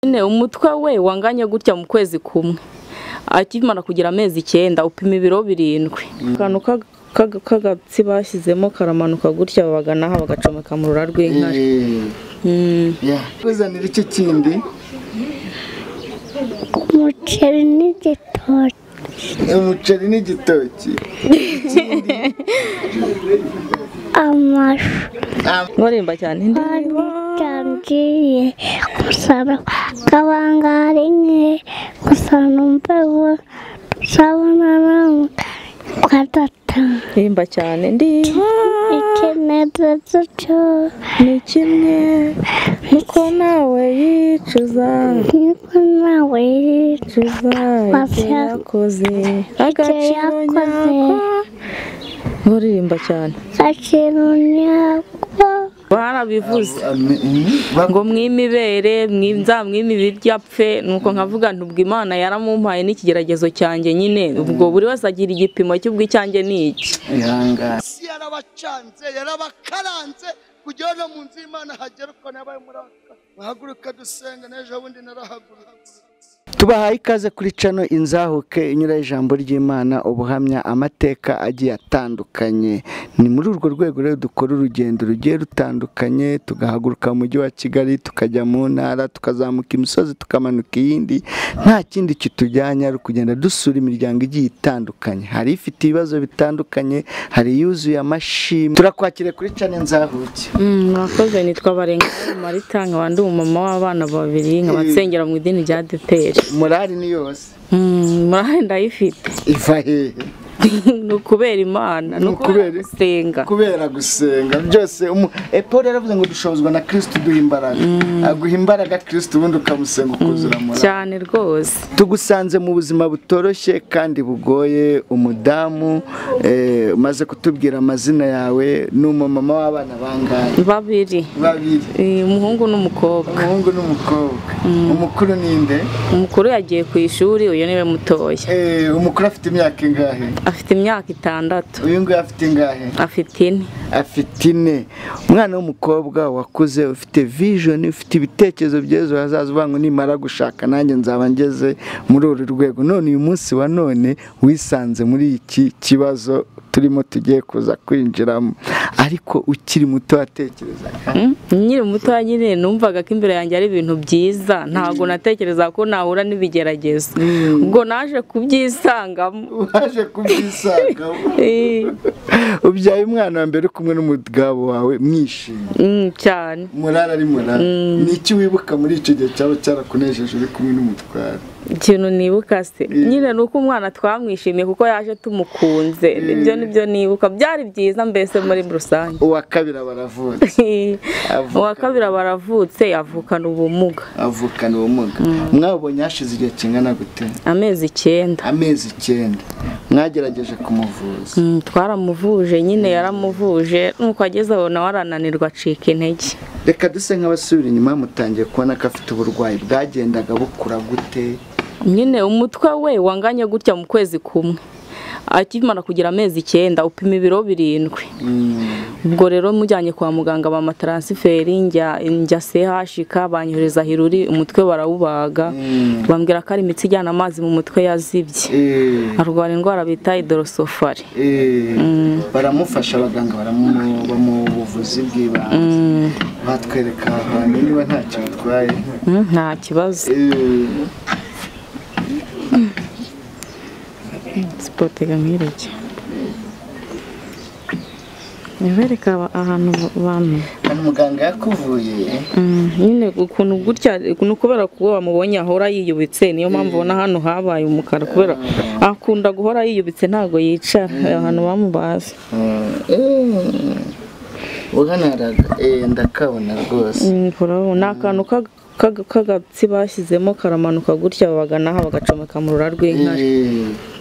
nyine umutwe we wanganye gutya mu kwezi kumwe akimara kugira amezi icyenda upima ibiro birindwi akantu ka- ka- k'agatsi bashyizemo karamanuka gutya bagana aha bagacomeka mu rura rw'inkari Mm. bizanira iki kindi umuceri n'igitoki umuceri n'igitoki amashu ngorimba cyane ndi ntabwiye gusaba kabangari nke gusa numva uwo tuzabona nawe kwa data ndirimba cyane ndi ikinezeza cyo ni kimwe niko nawe yicuza niko nawe yicuza ibyo Mafia. yakoze agaciro yakoze. nyako ngoririmba cyane akirunyako barabivuze ngo mwimibere mwimwe ibiryo apfe nuko nkavuga ntubwo imana yaramumpaye n'ikigeragezo cyanjye nyine ubwo buri wese agira igipimo cy'ubwo icyanjye ni iki ihangane isi yarabacanze yarabakaranze kugira ngo no mu nzu y'imana hagere uko nabaye muri aka bahaguruka dusenga n'ejo bundi narahagurutse tubahaye ikaze kuri cano inzahuke inyura ijambo ry'imana ubuhamya amateka agiye atandukanye ni muri urwo rwego rero dukora urugendo rugiye rutandukanye tugahaguruka mu mujyi wa kigali tukajya mu ntara tukazamuka imisozi tukamanuka iyindi nta kindi kitujyanye ari ukugenda dusura imiryango igiye itandukanye hari ifite ibibazo bitandukanye hari iyuzuye amashimwe turakwakire kuri cano inzahuke mwakoze nitwa barenga marita nkaba ndi umumama w'abana babiri nkaba nsengera mu idini rya deperi morali ni yose murahari ndayifite iva hehe ni ukubera imana ni Ni ukubera ukubera- gusenga kubera gusenga byose umu- eh, Paul yaravuze ngo dushobozwa na kirisitu duha imbaraga aguha imbaraga kirisitu ubundi ukamusenga ukuzura mura cyane rwose tugusanze mu buzima butoroshye kandi bugoye umudamu eh, umaze kutubwira amazina yawe ni umumama w'abana bangahe babiri babiri Eh, umuhungu n'umukobwa umuhungu n'umukobwa umukuru ninde umukuru yagiye ku ishuri uyu niwe mutoya Eh, umukuru afite imyaka ingahe afite imyaka itandatu uyu nguyu afite ingahe afite ine afite ine umwana w'umukobwa wakuze ufite vision ufite ibitekerezo by'ejo hazaza uvuga ngo nimara gushaka nanjye nzaba ngeze muri uru rwego none uyu munsi wa none wisanze muri iki kibazo turimo tugiye kuza kwinjiramo ariko ukiri muto watekereza Mm, nkiri mutoya nyine numvaga ko imbere yanjye ari ibintu byiza ntabwo natekerezaga ko nahura n'ibigeragezo ubwo naje kubyisangamo waje kubyisangamo Eh, ubyaye umwana wa mbere uri kumwe n'umugabo wawe mwishimye mm, cyane murara ari murara ni iki wibuka muri icyo gihe cyaba cyarakunejeje uri kumwe n'umutware ikintu nibuka se nyine ni uko umwana twamwishimiye kuko yaje tumukunze ibyo nibyo nibuka byari byiza mbese muri rusange uwa kabiri baravutse Eh, Avukana. uwa kabiri baravutse avukana ubumuga avukana ubumuga mwabonye hashize igihe kingana gute amezi icyenda amezi icyenda mwagerageje kumuvuza Mm, twaramuvuje nyine yaramuvuje nuko ageze aho nawe arananirwa acika intege reka duse nk'abasubira inyuma mutangiye kubona ko afite uburwayi bwagendaga bukura gute nyine umutwe we wanganye gutya mu kwezi kumwe akimara kugira amezi icyenda upima ibiro birindwi ubwo rero mujyanye kwa muganga bamataransiferi njya njya sehashika banyohereza hiruri umutwe barawubaga bambwira ko ari imitsi ijyana amazi mu mutwe yazibye Eh, arwara indwara bita idorosofari eh, baramufasha abaganga baramu- bamuha ubuvuzi bw'ibanze batwereka ahantu niba ntacyo bitwaye Mm, nta kibazo Eh, sipotega nk'irege nibereka ahantu bantu hano muganga yakuvuye nyine ukuntu gutya ni ukubera ko uwo wamubonye ahora yiyubitse niyo mpamvu ubona hano habaye umukara kubera akunda guhora yiyubitse ntabwo yicara ahantu bamubaze uhanaraga ndakabona rwose Mm, urabona, ni akantu ka- ka- k'agatsi bashyizemo karamanuka gutya bagana aha bagacomeka mu rura rw'inkari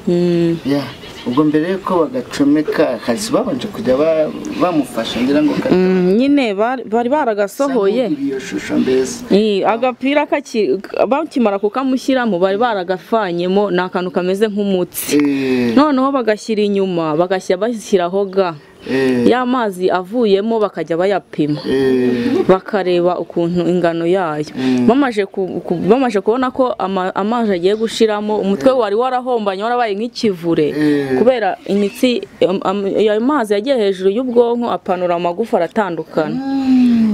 Eh, Mm. ya ubwo mbere yuko bagacomeka hasi babanje kujya ba- bamufasha ngira ngo kata- Mm, nyine bari bari baragasohoye Sangubira iyo shusho mbese Iyi, agapira kaki- bakimara kukamushyiramo bari baragafanyemo ni akantu kameze nk'umutsi Eh, noneho bagashyira inyuma bagashyira bashyiraho ga Eh. ya mazi avuyemo bakajya bayapima Eh. bakareba ukuntu ingano yayo bamaje ku- ku- bamaje kubona ko ama- amazi agiye gushiramo umutwe wari warahombanye warabaye nk'ikivure Eh. kubera imitsi am- am- ayo mazi yagiye hejuru y'ubwonko apanura amagufa aratandukana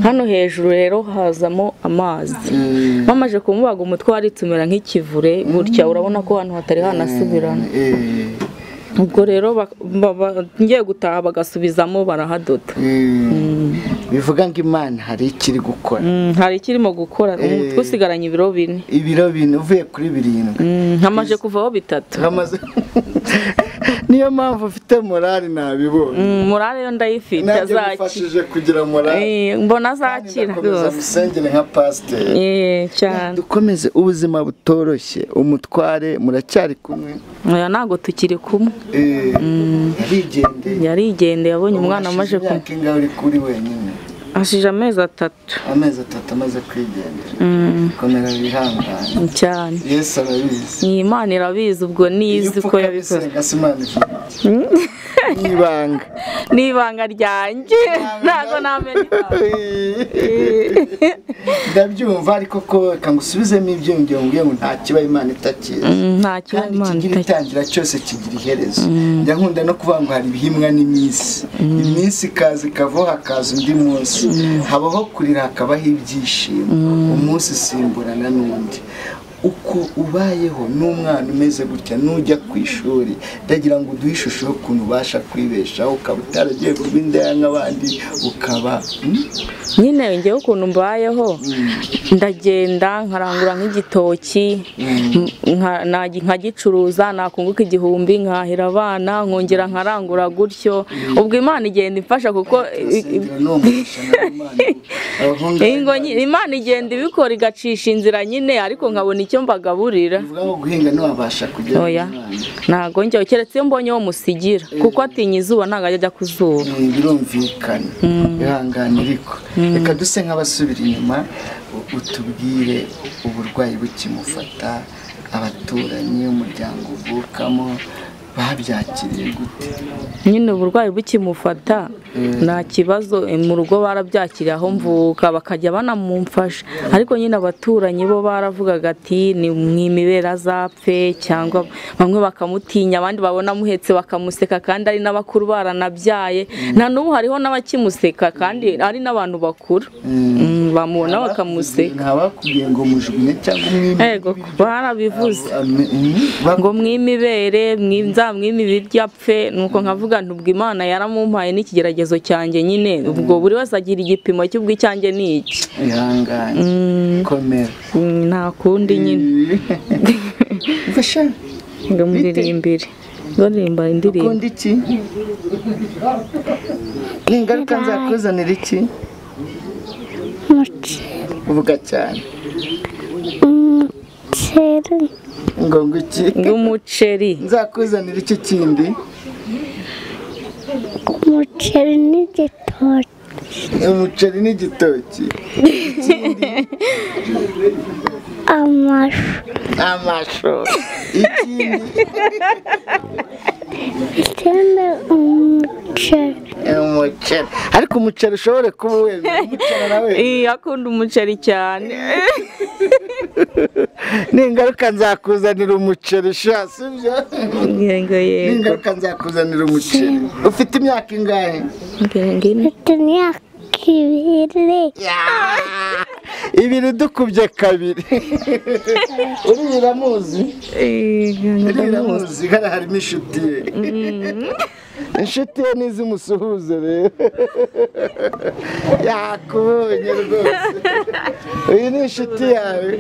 hano hejuru rero hazamo amazi Eh. bamaje kumubaga umutwe waritse umera nk'ikivure gutya urabona ko hano hatari hanasubirana Eh. ubwo rero bak- ba- ba- ngiye gutaha bagasubizamo barahadoda bivuga ngo imana hari ikiri gukora Mm, hari ikirimo gukora umutwe usigaranye ibiro bine ibiro bine uvuye kuri birindwi Mm, hamaze kuvaho bitatu Hamaze- niyo mpamvu mfite morali nabibonye Mm, morale yo ndayifite nanjye azakira mufashije kugira morali Eh, mbona Kandi azakira ndakomeza rwose musengere nka pasiteri Eh, cyane dukomeze ubuzima butoroshye umutware muracyari kumwe oya ntabwo tukiri kumwe Eh, yarigendeye yarigendeye abonye umwana amaje Hashize ku imyaka ingahe uri kuri wenyine ashije amezi atatu amezi atatu amaze kwigendera Mm, komera wihangane cyane yesu arabizi ni imana irabizi ubwo niyizi uko yabikoze ukabisenga si imana ivuga ni ibanga ni ibanga ryanjye ntabwo namenya ibanga. Eh, ndabyumva ariko ko reka ngo usubizemo ibyo ngero mbwiye ngo nta kiba imana itakizi mm, nta kiba kandi imana itagira kigira itangira cyose kigira iherezo njya nkunda no kuvuga ngo hari ibihimwa n'iminsi iminsi ikaza ikavaho hakaza undi munsi habaho kurira hakabaho ibyishimo umunsi usimburana n'undi uko ubayeho n'umwana umeze gutya n'ujya ku ishuri ndagira ngo uduhe ishusho y'ukuntu ubasha kwibeshaho ukaba utaragiye kuba indaya nk'abandi ukaba mm, nyine ngewe ukuntu mbayeho ndagenda nkarangura nk'igitoki nka- nagi- nkagicuruza nakunguka igihumbi nkahira abana nkongera nkarangura gutyo ubwo imana igenda imfasha kuko urasengera n'uwo mugisha nawe Imana iwuha. Abahungu ingo nyi- imana igenda ibikora igacisha inzira nyine ariko nkabona icyo mbagaburira bivuga ngo guhinga ntiwabasha kujya oya Imana. ntabwo njyewe keretse iyo mbonye uwo musigira kuko atinya izuba ntabwo ajya ajya ku zuba Eh, birumvikana ihangane ariko reka duse nk'abasubira inyuma u- utubwire uburwayi bukimufata abaturanyi umuryango uvukamo babyakiriye gute nyine uburwayi bukimufata nta kibazo eh, mu rugo barabyakiriye aho mvuka bakajya banamumfasha ariko nyine abaturanyi bo baravugaga ati ni mwimibera azapfe cyangwa bamwe bakamutinya abandi babona amuhetse bakamuseka kandi ari n'abakuru baranabyaye na n'ubu hariho n'abakimuseka kandi ari n'abantu bakuru Mm, bamubona bakamuseka ntabakubwiye ngo mujugunye cyangwa umwime ego barabivuze ngo mwimibere mwiza mwimibirya pfe nuko nkavuga nti ubwo imana yaramumpaye n'ikigeragezo cyanjye nyine ubwo buri wese agira igipimo cy'ubwo icyanjye ni iki ihangane Mm, komera mm, nta kundi nyine mfasha ngo muririmbire baririmba indirimbo ukunda iki ni ingaruka nzakuzanira iki umuceri uvuga cyane umuceri ngo ngo iki ngo umuceri nzakuzanira iki kindi umuceri n'igitoki umuceri n'igitoki amashu amashu ikindi ikindi umuceri umuceri ariko umuceri ushobore kuba wemera umuceri nawe Ii, akunda umuceri cyane ni ingaruka nzakuzanira umuceri sha sibyo yego ni yego ingaruka nzakuzanira umuceri ufite imyaka ingahe ngiringo ine mfite imyaka ibiri ibiri dukubye kabiri urira amuzi Ii, ngiringo ine. iramuzi hariya harimo inshuti ye inshuti ye n'izimusuhuze rero yakubonye rwose uyu ni inshuti yawe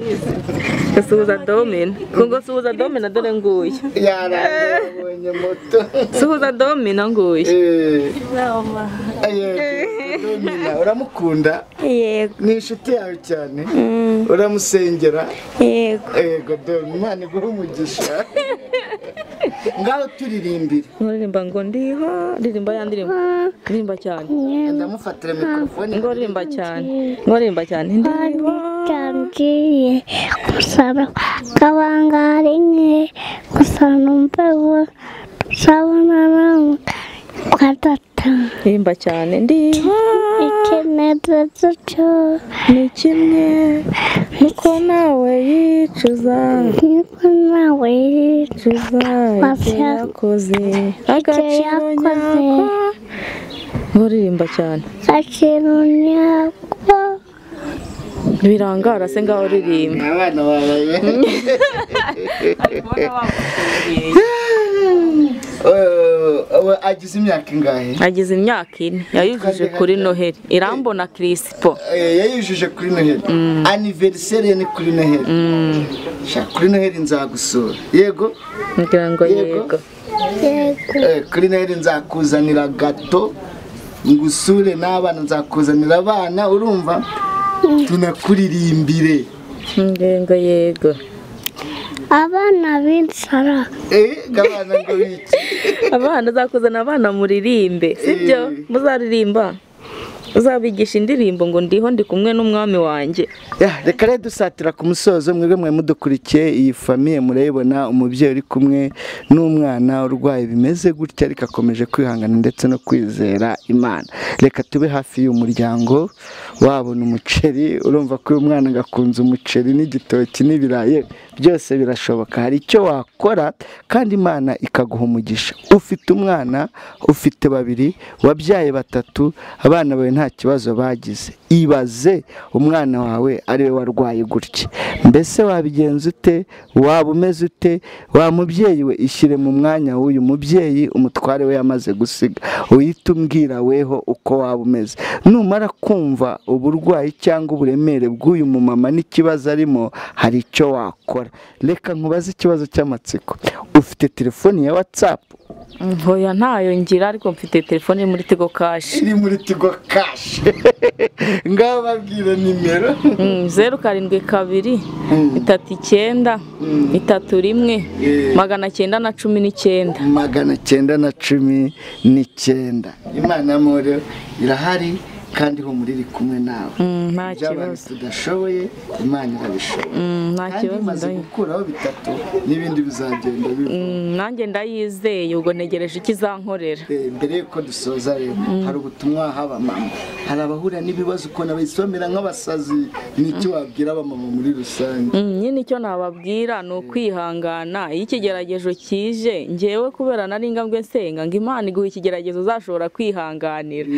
suhuza domina ngo suhuza domina dore nguyu yarabonye moto suhuza domina nguyu Eh, eh, Domina, uramukunda yego ni inshuti yawe cyane uramusengera yego yego dore imana iguhe umugisha ngaho turirimbire nkuririmba ngo ndiho ririmba ya ndirimbo ririmba cyane ndamufatira mikorofone ngorimba cyane ngorimba cyane ndiho ndambiye gusaba kabangari nke gusa numva uwo usabona nawe ugatata himba cyane ndiba ikenedetse cyo ni kimwe nuko nawe yicuza niko nawe yicuza ibyo yakoze agaciro yakoze. nyako uririmba cyane akira nyako birangara se ngaho uririmba abana babaye agize imyaka ingahe agize imyaka ine yayujije kuri noheli irambona kirisipo Eh, yayujije kuri noheli aniveriseri ye ni kuri noheli Sha, kuri noheli nzagusura yego ngira ngo Yego. yego yego Eh, kuri noheli nzakuzanira gato ngusure n'abana nzakuzanira abana urumva tunakuririmbire ngira ngo yego abana b'insara Eh, ngo abana ngo biki abana uzakuzana abana muririmbe sibyo muzaririmba uzabigisha indirimbo ngo ndiho ndi kumwe n'umwami wanjye Ya, reka rero dusatira ku musozo mwebwe mwe mudukurikiye iyi famiye murayibona umubyeyi uri kumwe n'umwana urwaye bimeze gutya ariko akomeje kwihangana ndetse no kwizera imana reka tube hafi y'umuryango wabona umuceri urumva ko uyu mwana agakunza umuceri n'igitoki n'ibirayi byose birashoboka hari icyo wakora kandi imana ikaguha umugisha ufite umwana ufite babiri wabyaye batatu abana bawe nta kibazo bagize ibaze umwana wawe ari we warwaye gutya mbese wabigenza ute waba umeze ute wa mubyeyi we ishyire mu mwanya w'uyu mubyeyi umutware we yamaze gusiga uhite umbwira weho uko waba umeze numara kumva uburwayi cyangwa uburemere bw'uyu mumama n'ikibazo arimo hari icyo wakora reka nkubaze ikibazo cy'amatsiko ufite telefoni ya watsapu ntoya ntayo ngira ariko mfite telefone iri muri tigo kashi iri muri tigo kashi ngaho babwire nimero Mm, zeru karindwi kabiri itatu icyenda itatu rimwe magana cyenda na cumi n'icyenda magana cyenda na cumi n'icyenda imana muri irahari kandi humura iri kumwe nawe Mm, nta ibyo abantu kibazo tudashoboye imana irabishoboye Mm, nta kandi kibazo imaze ndabona. gukuraho bitatu n'ibindi bizagenda biva Mm, nanjye ndayizeye ubwo ntegereje icyo izankorera Eh, mbere y'uko dusoza rero hari ubutumwa haba mama hari abahura n'ibibazo ukuntu abisomera nk'abasazi n'icyo wabwira abamama muri rusange Mm, nyine icyo nababwira ni ukwihangana iyo ikigeragezo kije ngewe kubera nari ngambwe nsenga ngo imana iguha ikigeragezo uzashobora kwihanganira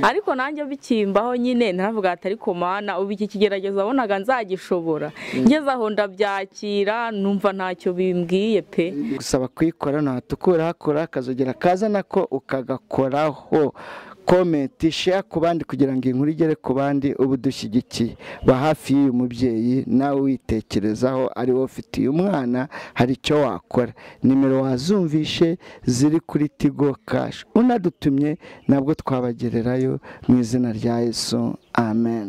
ariko nanjye bikimbaho nyine ntavuga ati ariko mana ubu iki kigeragezo wabonaga nzagishobora ngeze aho ndabyakira numva ntacyo bimbwiye pe gusaba kuyikora ntabwo ukura hakora akazogera kazana ko ukagakoraho komenti share ku bandi kugira ngo iyi nkuru igere ku bandi uba udushyigikiye ba hafi y'uyu mubyeyi nawe witekerezaho ari wowe ufitiye umwana hari icyo wakora nimero wazumvishe ziri kuri tigo kashi unadutumye nabwo twabagererayo mu izina rya yesu amen